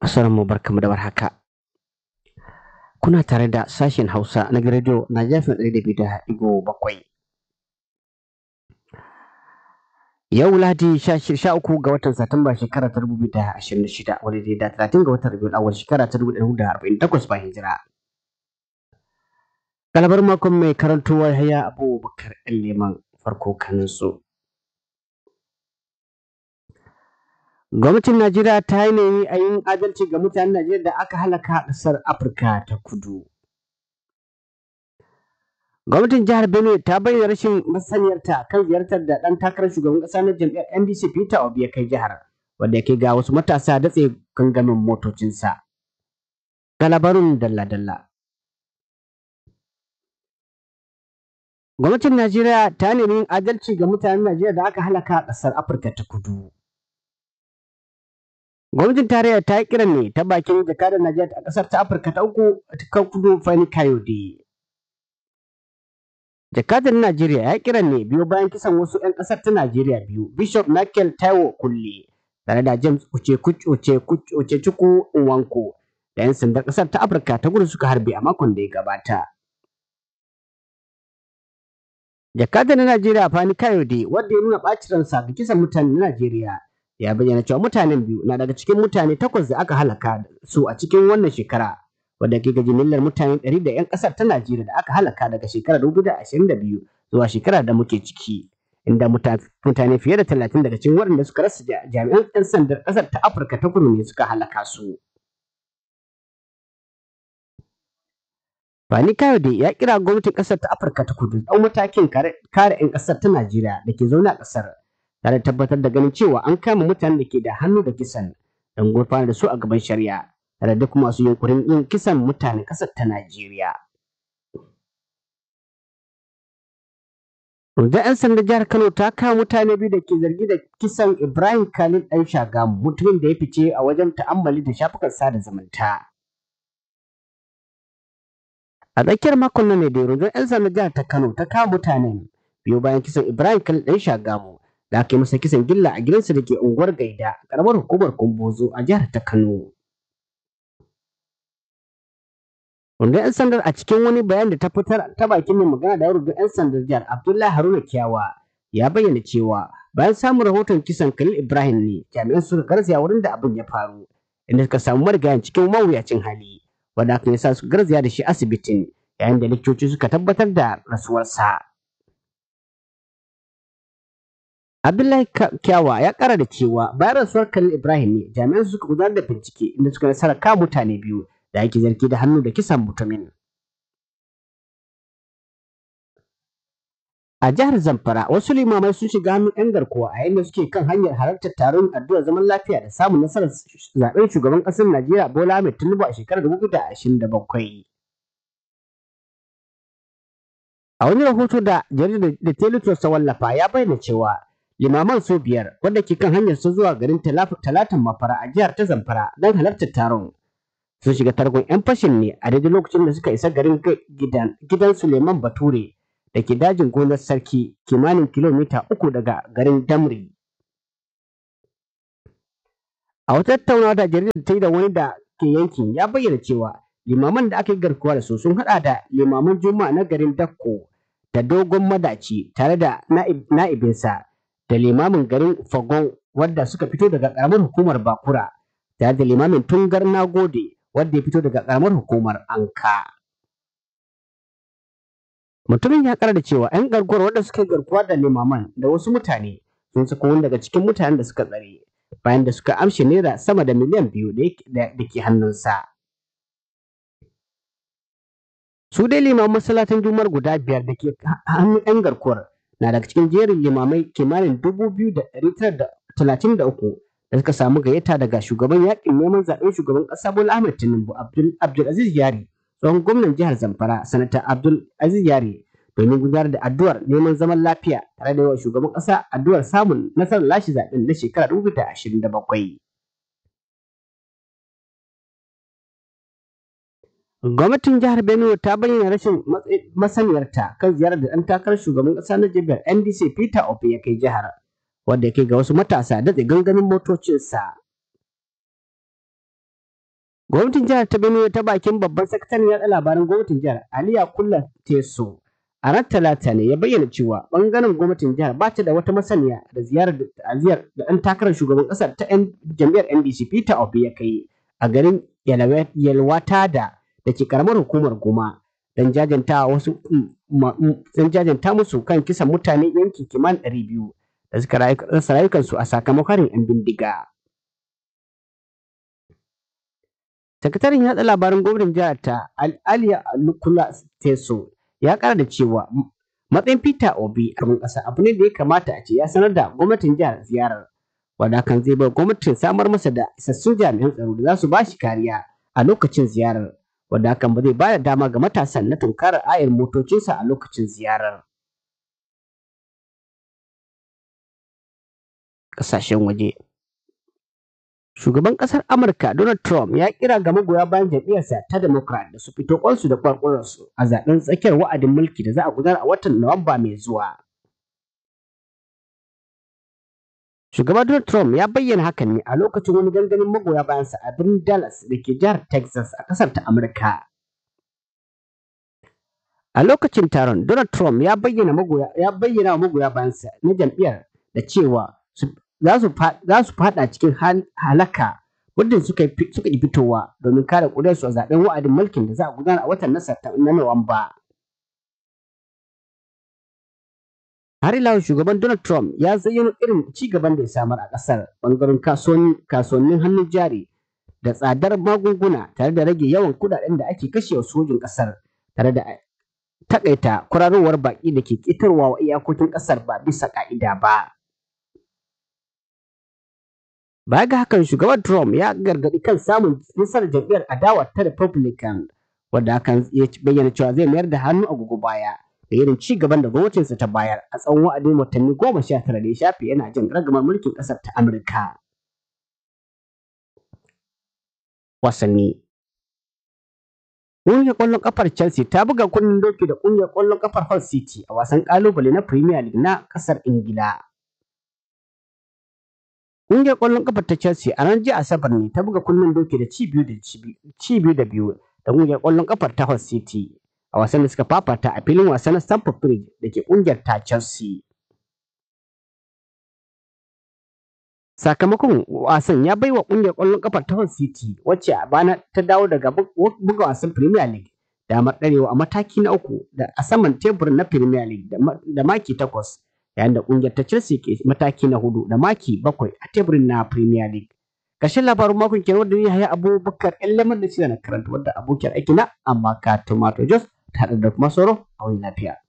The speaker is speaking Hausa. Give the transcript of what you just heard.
mu barkamu da warhaka. Kuna tare da sashen Hausa na Radio na jafin ɗari da biyu da ɗigo bakwai. Yau Ladi sha uku ga watan Satumba shekara ta dubu da ashirin da shida wani da talatin ga watan Rabiul Awwal shekara ta dubu da arba'in takwas bayan hijira. Galabar makon mai karantowa haya Abubakar ɗan Leman farko kaninsu. Gwamnatin Najeriya ta yi nemi a yin adalci ga mutanen Najeriya da aka halaka a ƙasar Afirka ta kudu. Gwamnatin jihar Benue ta bayyana rashin masaniyarta kan ziyartar da ɗan takarar shugaban ƙasa na jam'iyyar NDC Peter Obi ya kai jihar, wanda ya kai ga wasu matasa datse gangamin motocinsa. Ga labarin dalla-dalla. Gwamnatin Najeriya ta nemi yin adalci ga mutanen Najeriya da aka halaka a ƙasar Afirka ta kudu. Gwamnatin tarayya ta yi kiran ne ta bakin jakadar Najeriya a ƙasar ta Afirka ta uku ta kudu Fani Kayode. Jakadar Najeriya ya kiran ne biyo bayan kisan wasu 'yan ƙasar ta Najeriya biyu, Bishop Michael Taiwo Kulle, tare da James Uche Uche Uche Chukwu Nwanko, da 'yan sandan ƙasar ta Afirka ta kudu suka harbe a makon da ya gabata. Jakadar na Najeriya Fani Kayode, wanda ya nuna ɓacin ransa ga kisan mutanen Najeriya, ya bayyana cewa mutanen biyu na daga cikin mutane takwas da aka halaka su a cikin wannan shekara wadda ke ga jimillar mutane ɗari da 'yan ƙasar ta Najeriya da aka halaka daga shekarar dubu da ashirin da biyu zuwa shekarar da muke ciki inda mutane fiye da talatin daga cikin waɗanda suka rasa jami'an 'yan sandar ƙasar ta Afirka ta kudu ne suka halaka su. Bani Kayode ya kira gwamnatin ƙasar ta Afirka ta kudu ɗau matakin kare 'yan ƙasar ta Najeriya da ke zaune a ƙasar tare da tabbatar da ganin cewa an kama mutanen da ke da hannu da kisan don gurfanar da su a gaban shari'a tare da kuma masu yunkurin yin kisan mutanen ƙasar ta Najeriya. Rundunar 'yan sanda jihar Kano ta kama mutane biyu da ke zargi da kisan Ibrahim Khalid ɗan Shagamu mutumin da ya fice a wajen ta'ammali da shafukan sada zumunta. A tsakiyar makon nan ne da rundunar 'yan sanda jihar ta Kano ta kama mutanen biyu bayan kisan Ibrahim Khalid ɗan Shagamu da aka yi masa kisan gilla a gidansa da ke unguwar Gaida, karamar hukumar Kumbozo a jihar ta Kano. Rundunar 'yan sandar a cikin wani bayan da ta fitar ta bakin mai magana da rundunar 'yan sandar jihar Abdullahi Haruna Kiyawa ya bayyana cewa bayan samun rahoton kisan Khalil Ibrahim ne jami'an suka garzaya wurin da abin ya faru inda suka samu marigayen cikin mawuyacin hali wanda hakan ya sa su garzaya da shi asibitin yayin da likitoci suka tabbatar da rasuwarsa. Abdullahi Kyawa ya kara da cewa bayan rasuwar Khalil Ibrahim ne jami'an suka gudanar da bincike inda suka nasara kama mutane biyu da ake zargi da hannu da kisan mutumin. A jihar Zamfara wasu limamai sun shiga hannun 'yan garkuwa a yayin da suke kan hanyar halartar taron addu'ar zaman lafiya da samun nasarar zaben shugaban ƙasar Najeriya Bola Ahmed Tinubu a shekarar 2027. A wani rahoto da jaridar da Teletrust ta wallafa ya bayyana cewa limaman su biyar wanda ke kan hanyar su zuwa garin talatan mafara a jihar ta zamfara don halartar taron sun shiga targon 'yan fashin ne a daidai lokacin da suka isa garin gidan gidan suleiman bature da ke dajin gonar sarki kimanin kilomita uku daga garin damri a wata tattaunawa da jaridar ta yi da wani da ke yankin ya bayyana cewa limaman da aka yi garkuwa da su sun hada da limaman juma'a na garin dakko da dogon madaci tare da na'ibinsa da limamin garin Fagon wadda suka fito daga karamar hukumar Bakura tare da limamin Tungar Nagode wadda ya fito daga karamar hukumar Anka. Mutumin ya kara da cewa 'yan garkuwar wadda suka garkuwa da limaman da wasu mutane sun sako wani daga cikin mutanen da suka tsare bayan da suka amshe naira sama da miliyan biyu da ke hannunsa. Su dai limaman masallatan jumar guda biyar da ke hannun 'yan garkuwar na daga cikin jerin limamai kimanin dubu biyu da ɗari tara da talatin da uku da suka samu gayyata daga shugaban yakin neman zaɓen shugaban ƙasa Bola Ahmed Tinubu Abdul Aziz Yari tsohon gwamnan jihar Zamfara sanata Abdul Aziz Yari domin gudanar da addu'ar neman zaman lafiya tare da yawa shugaban ƙasa addu'ar samun nasarar lashe zaɓen na shekara dubu da ashirin da bakwai. Gwamnatin jihar Benue ta bayyana rashin masaniyarta kan ziyarar da ɗan takarar shugaban ƙasa na jami'ar NDC Peter Obi ya kai jihar, wanda ya kai ga wasu matasa datse gangamin motocinsa. Gwamnatin jihar ta Benue ta bakin babban sakataren yaɗa labaran gwamnatin jihar Aliya Kulla Teso a ran talata ne ya bayyana cewa bangaren gwamnatin jihar ba ta da wata masaniya da ziyarar da ta'aziyar da ɗan takarar shugaban ƙasar ta yan jam'iyyar NDC Peter Obi ya kai a garin Yalwata da da ke karamar hukumar Goma don jajanta wasu don jajanta musu kan kisan mutane yanki kiman ɗari biyu da suka rasa rayukansu a sakamakon yan bindiga. Sakataren yaɗa labaran gwamnatin jihar ta Aliya Nukula Teso ya ƙara da cewa matsayin Peter Obi a ƙasa abu ne da ya kamata a ce ya sanar da gwamnatin jihar ziyarar wanda hakan zai bar gwamnatin samar masa da isassun jami'an tsaro da za su ba shi kariya a lokacin ziyarar wanda hakan ba zai ba da dama ga matasan na tunkarar ayar motocinsa a lokacin ziyarar. Ƙasashen waje Shugaban ƙasar Amurka Donald Trump ya kira ga magoya bayan jam'iyyarsa ta Democrat da su fito kwansu da kwarkwararsu a zaben tsakiyar wa'adin mulki da za a gudanar a watan Nuwamba mai zuwa. Shugaban Donald Trump ya bayyana hakan ne a lokacin wani gangamin magoya bayansa a birnin Dallas da ke jihar Texas a ƙasar ta Amurka. A lokacin taron, Donald Trump ya bayyana magoya ya bayyana wa magoya bayansa na jam'iyyar da cewa za su fada cikin halaka muddin suka yi fitowa domin kare ƙudarsu a zaben wa'adin mulkin da za a gudana a watan na Nuwamba. Har ila shugaban Donald Trump ya zayyano irin ci gaban da ya samar a ƙasar bangaren kasuwannin hannun jari da tsadar magunguna tare da rage yawan kudaden da ake kashewa sojin ƙasar tare da takaita kwararowar baƙi da ke ƙetarwa wa iyakokin ƙasar ba bisa ƙa'ida ba. Baya ga hakan shugaban Trump ya gargaɗi kan samun nasarar jam'iyyar adawa ta Republican wadda hakan ya bayyana cewa zai mayar da hannu agogo baya da irin ci gaban da gwamnatinsa ta bayar a tsawon wa'adin watanni goma sha tara da ya shafe yana jin ragamar mulkin ƙasar ta Amurka. Wasanni Ƙungiyar ƙwallon ƙafar Chelsea ta buga kunnen doki da ƙungiyar ƙwallon ƙafar Hull City a wasan ƙalubale na Premier League na ƙasar Ingila. Ƙungiyar ƙwallon ƙafar ta Chelsea a ranar jiya Asabar ne ta buga kunnen doki da ci biyu da ci biyu da biyu da ƙungiyar ƙwallon ƙafar ta Hull City a wasan da suka fafata a filin wasa na Stamford Bridge da ke ƙungiyar ta Chelsea. Sakamakon wasan ya baiwa ƙungiyar ƙwallon ƙafar ta Hull City wacce a bana ta dawo daga buga wasan Premier League damar ɗarewa a mataki na uku da a saman teburin na Premier League da maki takwas yayin da ƙungiyar ta Chelsea ke mataki na hudu da maki bakwai a teburin na Premier League. Ƙarshen labarin makon kenan wanda ya haya Abubakar ƴan lamar da shi na karanta wadda abokiyar aiki na amma ka Tomato Jos ta haɗa da kuma sauro a wani lafiya.